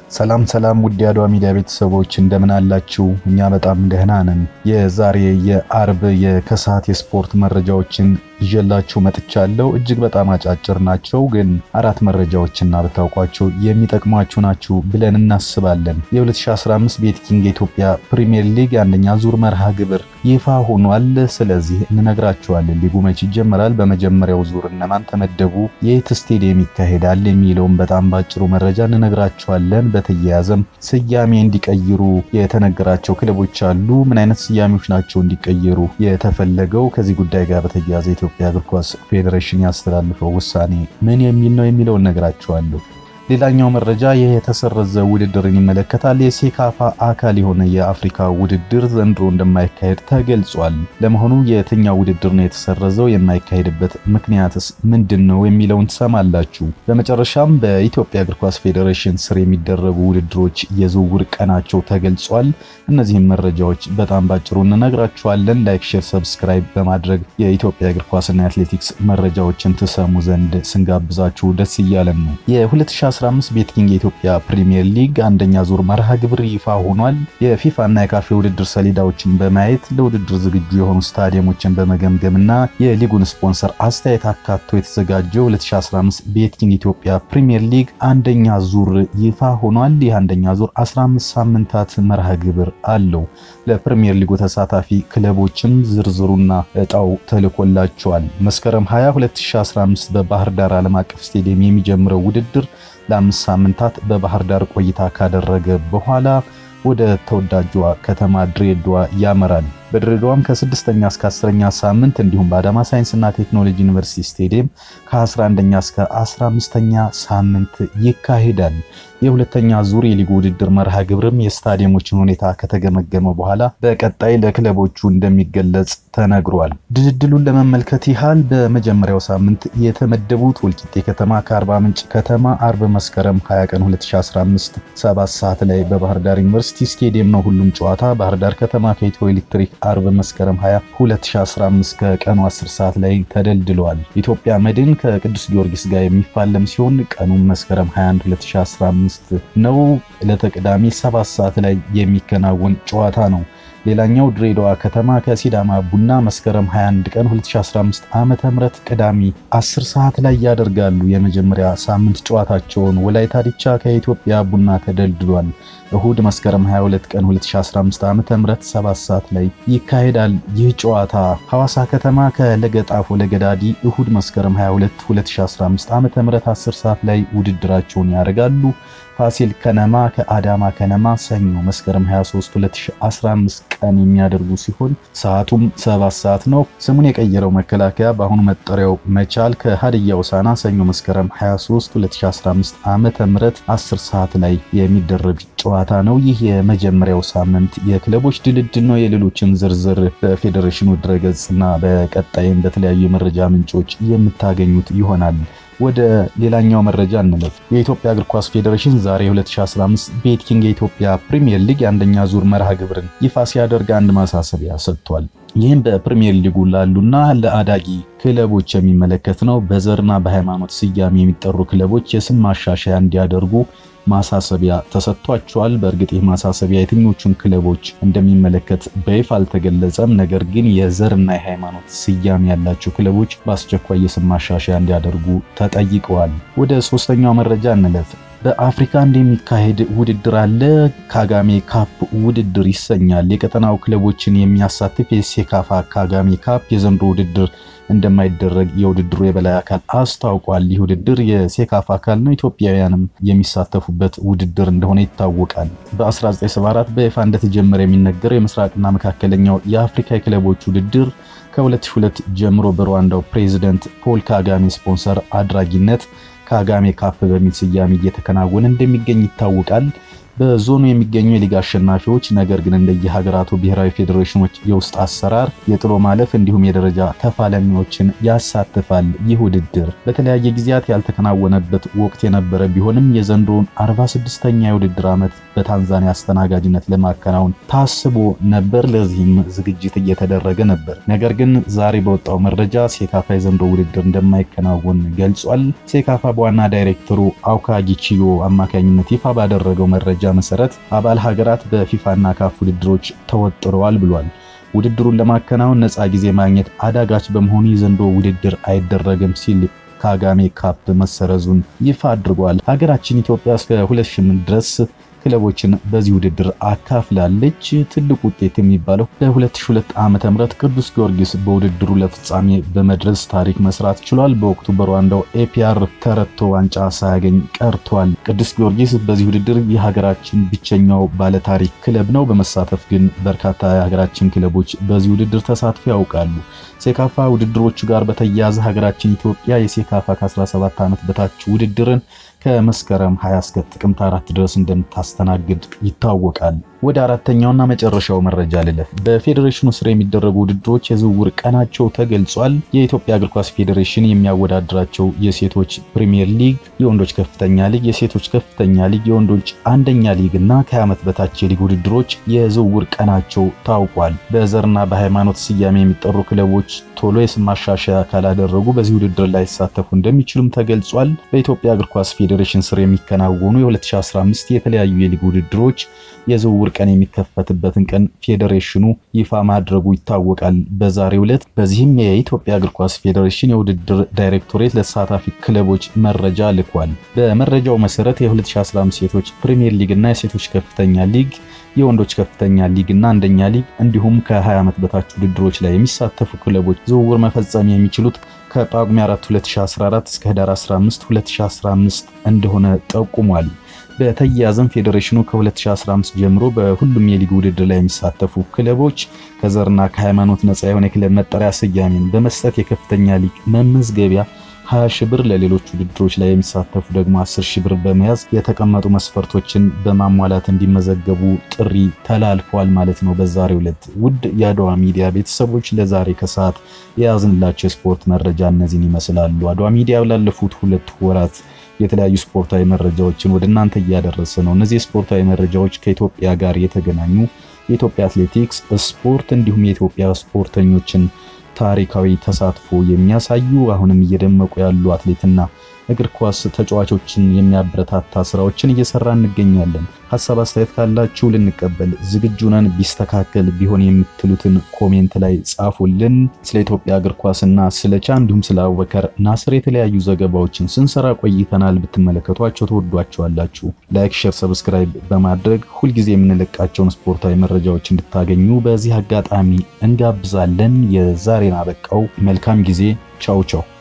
ሰላም ሰላም ውድ የአድዋ ሚዲያ ቤተሰቦች እንደምን አላችሁ? እኛ በጣም ደህና ነን። የዛሬ የአርብ የከሰዓት የስፖርት መረጃዎችን ይዤላችሁ መጥቻለሁ። እጅግ በጣም አጫጭር ናቸው፣ ግን አራት መረጃዎችና ብታውቋቸው የሚጠቅሟችሁ ናችሁ ብለን እናስባለን። የ2015 ቤትኪንግ የኢትዮጵያ ፕሪሚየር ሊግ አንደኛ ዙር መርሃ ግብር ይፋ ሆኗል። ስለዚህ እንነግራችኋለን። ሊጉ መች ይጀመራል፣ በመጀመሪያው ዙር እነማን ተመደቡ፣ የት ስቴዲየም ይካሄዳል የሚለውን በጣም ባጭሩ መረጃ እንነግራችኋለን። በተያያዘም ስያሜ እንዲቀይሩ የተነገራቸው ክለቦች አሉ። ምን አይነት ስያሜዎች ናቸው እንዲቀየሩ የተፈለገው? ከዚህ ጉዳይ ጋር በተያያዘ የኢትዮጵያ እግር ኳስ ፌዴሬሽን ያስተላልፈው ውሳኔ ምን የሚል ነው የሚለውን እነግራችኋለሁ። ሌላኛው መረጃ ይህ የተሰረዘ ውድድርን ይመለከታል። የሴካፋ አካል የሆነ የአፍሪካ ውድድር ዘንድሮ እንደማይካሄድ ተገልጿል። ለመሆኑ የትኛው ውድድር ነው የተሰረዘው? የማይካሄድበት ምክንያትስ ምንድን ነው የሚለውን ትሰማላችሁ። በመጨረሻም በኢትዮጵያ እግር ኳስ ፌዴሬሽን ስር የሚደረጉ ውድድሮች የዝውውር ቀናቸው ተገልጿል። እነዚህም መረጃዎች በጣም ባጭሩ እንነግራችኋለን። ላይክ፣ ሼር፣ ሰብስክራይብ በማድረግ የኢትዮጵያ እግር ኳስና የአትሌቲክስ መረጃዎችን ትሰሙ ዘንድ ስንጋብዛችሁ ደስ እያለን ነው። 2015 ቤትኪንግ የኢትዮጵያ ፕሪሚየር ሊግ አንደኛ ዙር መርሃ ግብር ይፋ ሆኗል። የፊፋ እና የካፌ ውድድር ሰሌዳዎችን በማየት ለውድድር ዝግጁ የሆኑ ስታዲየሞችን በመገምገምና የሊጉን ስፖንሰር አስተያየት አካቶ የተዘጋጀው 2015 ቤትኪንግ ኢትዮጵያ ፕሪሚየር ሊግ አንደኛ ዙር ይፋ ሆኗል። ይህ አንደኛ ዙር 15 ሳምንታት መርሃ ግብር አለው። ለፕሪሚየር ሊጉ ተሳታፊ ክለቦችም ዝርዝሩና እጣው ተልኮላቸዋል። መስከረም 20 2015 በባህር ዳር ዓለም አቀፍ ስቴዲየም የሚጀምረው ውድድር ለአምስት ሳምንታት በባህር ዳር ቆይታ ካደረገ በኋላ ወደ ተወዳጇ ከተማ ድሬዳዋ ያመራል። በድሬዳዋም ከስድስተኛ እስከ አስረኛ ሳምንት እንዲሁም በአዳማ ሳይንስና ቴክኖሎጂ ዩኒቨርሲቲ ስቴዲየም ከ11ኛ እስከ 15ኛ ሳምንት ይካሄዳል። የሁለተኛ ዙር የሊጉ ውድድር መርሃ ግብርም የስታዲየሞችን ሁኔታ ከተገመገመ በኋላ በቀጣይ ለክለቦቹ እንደሚገለጽ ተነግሯል። ድልድሉን ለመመልከት ያህል በመጀመሪያው ሳምንት የተመደቡት ወልቂጤ ከተማ ከአርባ ምንጭ ከተማ አርብ መስከረም 20 ቀን 2015 7 ሰዓት ላይ በባህር ዳር ዩኒቨርሲቲ ስቴዲየም ነው ሁሉም ጨዋታ። ባህር ዳር ከተማ ከኢትዮ ኤሌክትሪክ አርብ መስከረም 20 2015 ከቀኑ 10 ሰዓት ላይ ተደልድለዋል። ኢትዮጵያ መድን ከቅዱስ ጊዮርጊስ ጋር የሚፋለም ሲሆን ቀኑም መስከረም 21 2015 ነው። ዕለተ ቅዳሜ 7 ሰዓት ላይ የሚከናወን ጨዋታ ነው። ሌላኛው ድሬዳዋ ከተማ ከሲዳማ ቡና መስከረም 21 ቀን 2015 ዓመተ ምህረት ቅዳሜ 10 ሰዓት ላይ ያደርጋሉ የመጀመሪያ ሳምንት ጨዋታቸውን። ወላይታ ዲቻ ከኢትዮጵያ ቡና ተደልድሏል። እሁድ መስከረም 22 ቀን 2015 ዓመተ ምህረት 7 ሰዓት ላይ ይካሄዳል። ይህ ጨዋታ ሐዋሳ ከተማ ከለገጣፎ ለገዳዲ እሁድ መስከረም 22 2015 ዓመተ ምህረት 10 ሰዓት ላይ ውድድራቸውን ያደርጋሉ። ፋሲል ከነማ ከአዳማ ከነማ ሰኞ መስከረም 23 2015 ቀን የሚያደርጉ ሲሆን ሰዓቱም 7 ሰዓት ነው። ስሙን የቀየረው መከላከያ በአሁኑ መጠሪያው መቻል ከሀዲያ ሆሳዕና ሰኞ መስከረም 23 2015 ዓመተ ምህረት 10 ሰዓት ላይ የሚደረግ ጨዋታ ነው። ይህ የመጀመሪያው ሳምንት የክለቦች ድልድል ነው። የሌሎችን ዝርዝር በፌዴሬሽኑ ድረገጽና በቀጣይም በተለያዩ የመረጃ ምንጮች የምታገኙት ይሆናል። ወደ ሌላኛው መረጃ እንለፍ። የኢትዮጵያ እግር ኳስ ፌዴሬሽን ዛሬ 2015 ቤትኪንግ የኢትዮጵያ ፕሪሚየር ሊግ የአንደኛ ዙር መርሃ ግብርን ይፋ ሲያደርግ አንድ ማሳሰቢያ ሰጥቷል። ይህም በፕሪሚየር ሊጉ ላሉና ለአዳጊ ክለቦች የሚመለከት ነው። በዘርና በሃይማኖት ስያሜ የሚጠሩ ክለቦች የስም ማሻሻያ እንዲያደርጉ ማሳሰቢያ ተሰጥቷቸዋል። በእርግጥ ይህ ማሳሰቢያ የትኞቹን ክለቦች እንደሚመለከት በይፋ አልተገለጸም። ነገር ግን የዘርና የሃይማኖት ስያሜ ያላቸው ክለቦች በአስቸኳይ የስም ማሻሻያ እንዲያደርጉ ተጠይቀዋል። ወደ ሶስተኛው መረጃ እንለፍ። በአፍሪካ እንደሚካሄድ ውድድር አለ። ካጋሜ ካፕ ውድድር ይሰኛል። የቀጠናው ክለቦችን የሚያሳትፍ የሴካፋ ካጋሜ ካፕ የዘንድሮ ውድድር እንደማይደረግ የውድድሩ የበላይ አካል አስታውቋል። ይህ ውድድር የሴካፋ አካል ነው። ኢትዮጵያውያንም የሚሳተፉበት ውድድር እንደሆነ ይታወቃል። በ1974 በይፋ እንደተጀመረ የሚነገረው የምስራቅና መካከለኛው የአፍሪካ የክለቦች ውድድር ከ2002 ጀምሮ በሩዋንዳው ፕሬዚደንት ፖል ካጋሜ ስፖንሰር አድራጊነት ካጋሜ ካፕ በሚል ስያሜ እየተከናወነ እንደሚገኝ ይታወቃል። በዞኑ የሚገኙ የሊግ አሸናፊዎች ነገር ግን እንደየሀገራቱ ብሔራዊ ፌዴሬሽኖች የውስጥ አሰራር የጥሎ ማለፍ እንዲሁም የደረጃ ተፋላሚዎችን ያሳትፋል። ይህ ውድድር በተለያየ ጊዜያት ያልተከናወነበት ወቅት የነበረ ቢሆንም የዘንድሮውን 46ኛ የውድድር ዓመት በታንዛኒያ አስተናጋጅነት ለማከናወን ታስቦ ነበር። ለዚህም ዝግጅት እየተደረገ ነበር። ነገር ግን ዛሬ በወጣው መረጃ ሴካፋ የዘንድሮ ውድድር እንደማይከናወን ገልጿል። ሴካፋ በዋና ዳይሬክተሩ አውካ ጊቺዮ አማካኝነት ይፋ ባደረገው መረጃ መሰረት አባል ሀገራት በፊፋና ካፍ ውድድሮች ተወጥረዋል ብሏል። ውድድሩን ለማከናወን ነፃ ጊዜ ማግኘት አዳጋች በመሆኑ የዘንድሮ ውድድር አይደረግም ሲል ካጋሜ ካፕ መሰረዙን ይፋ አድርጓል። ሀገራችን ኢትዮጵያ እስከ 2008 ድረስ ክለቦችን በዚህ ውድድር አካፍላለች። ትልቅ ውጤት የሚባለው በ2002 ዓ.ም ቅዱስ ጊዮርጊስ በውድድሩ ለፍጻሜ በመድረስ ታሪክ መስራት ችሏል። በወቅቱ በሩዋንዳው ኤፒአር ተረቶ ዋንጫ ሳያገኝ ቀርቷል። ቅዱስ ጊዮርጊስ በዚህ ውድድር የሀገራችን ብቸኛው ባለታሪክ ክለብ ነው። በመሳተፍ ግን በርካታ የሀገራችን ክለቦች በዚህ ውድድር ተሳትፎ ያውቃሉ። ሴካፋ ውድድሮቹ ጋር በተያያዘ ሀገራችን ኢትዮጵያ የሴካፋ ከ17 ዓመት በታች ውድድርን ከመስከረም 20 እስከ ጥቅምት 4 ድረስ እንደምታስተናግድ ይታወቃል። ወደ አራተኛውና መጨረሻው መረጃ ልለፍ። በፌዴሬሽኑ ስር የሚደረጉ ውድድሮች የዝውውር ቀናቸው ተገልጿል። የኢትዮጵያ እግር ኳስ ፌዴሬሽን የሚያወዳድራቸው የሴቶች ፕሪሚየር ሊግ፣ የወንዶች ከፍተኛ ሊግ፣ የሴቶች ከፍተኛ ሊግ፣ የወንዶች አንደኛ ሊግ እና ከ20 ዓመት በታች የሊግ ውድድሮች የዝውውር ቀናቸው ታውቋል። በዘርና በሃይማኖት ስያሜ የሚጠሩ ክለቦች ቶሎ የስም ማሻሻያ ካላደረጉ በዚህ ውድድር ላይ ሊሳተፉ እንደሚችሉም ተገልጿል። በኢትዮጵያ እግር ኳስ ፌዴሬሽን ስር የሚከናወኑ የ2015 የተለያዩ የሊግ ውድድሮች የዝውውር ቀን የሚከፈትበትን ቀን ፌዴሬሽኑ ይፋ ማድረጉ ይታወቃል በዛሬው ዕለት። በዚህም የኢትዮጵያ እግር ኳስ ፌዴሬሽን የውድድር ዳይሬክቶሬት ለተሳታፊ ክለቦች መረጃ ልኳል። በመረጃው መሰረት የ2015 ሴቶች ፕሪሚየር ሊግ እና የሴቶች ከፍተኛ ሊግ የወንዶች ከፍተኛ ሊግ እና አንደኛ ሊግ እንዲሁም ከ20 ዓመት በታች ውድድሮች ላይ የሚሳተፉ ክለቦች ዝውውር መፈጸም የሚችሉት ከጳጉሜ 4 2014 እስከ ህዳር 15 2015 እንደሆነ ጠቁሟል። በተያያዘም ፌዴሬሽኑ ከ2015 ጀምሮ በሁሉም የሊግ ውድድር ላይ የሚሳተፉ ክለቦች ከዘርና ከሃይማኖት ነፃ የሆነ የክለብ መጠሪያ ስያሜን በመስጠት የከፍተኛ ሊግ መመዝገቢያ 20 ሺህ ብር ለሌሎች ውድድሮች ላይ የሚሳተፉ ደግሞ 10 ሺህ ብር በመያዝ የተቀመጡ መስፈርቶችን በማሟላት እንዲመዘገቡ ጥሪ ተላልፏል ማለት ነው። በዛሬው ዕለት ውድ የአድዋ ሚዲያ ቤተሰቦች ለዛሬ ከሰዓት የያዝንላቸው የስፖርት መረጃ እነዚህን ይመስላሉ። አድዋ ሚዲያ ላለፉት ሁለት ወራት የተለያዩ ስፖርታዊ መረጃዎችን ወደ እናንተ እያደረሰ ነው። እነዚህ ስፖርታዊ መረጃዎች ከኢትዮጵያ ጋር የተገናኙ የኢትዮጵያ አትሌቲክስ ስፖርት እንዲሁም የኢትዮጵያ ስፖርተኞችን ታሪካዊ ተሳትፎ የሚያሳዩ አሁንም እየደመቁ ያሉ አትሌትና እግር ኳስ ተጫዋቾችን የሚያበረታታ ስራዎችን እየሰራ እንገኛለን። ሀሳብ አስተያየት ካላችሁ ልንቀበል ዝግጁ ነን። ቢስተካከል ቢሆን የምትሉትን ኮሜንት ላይ ጻፉልን። ስለ ኢትዮጵያ እግር ኳስና ስለ ቻ እንዲሁም ስለ አቡበከር ናስር የተለያዩ ዘገባዎችን ስንሰራ ቆይተናል። ብትመለከቷቸው ተወዷቸዋላችሁ። ላይክ፣ ሼር፣ ሰብስክራይብ በማድረግ ሁልጊዜ የምንለቃቸውን ስፖርታዊ መረጃዎች እንድታገኙ በዚህ አጋጣሚ እንጋብዛለን። የዛሬን አበቃው። መልካም ጊዜ። ቻው ቻው።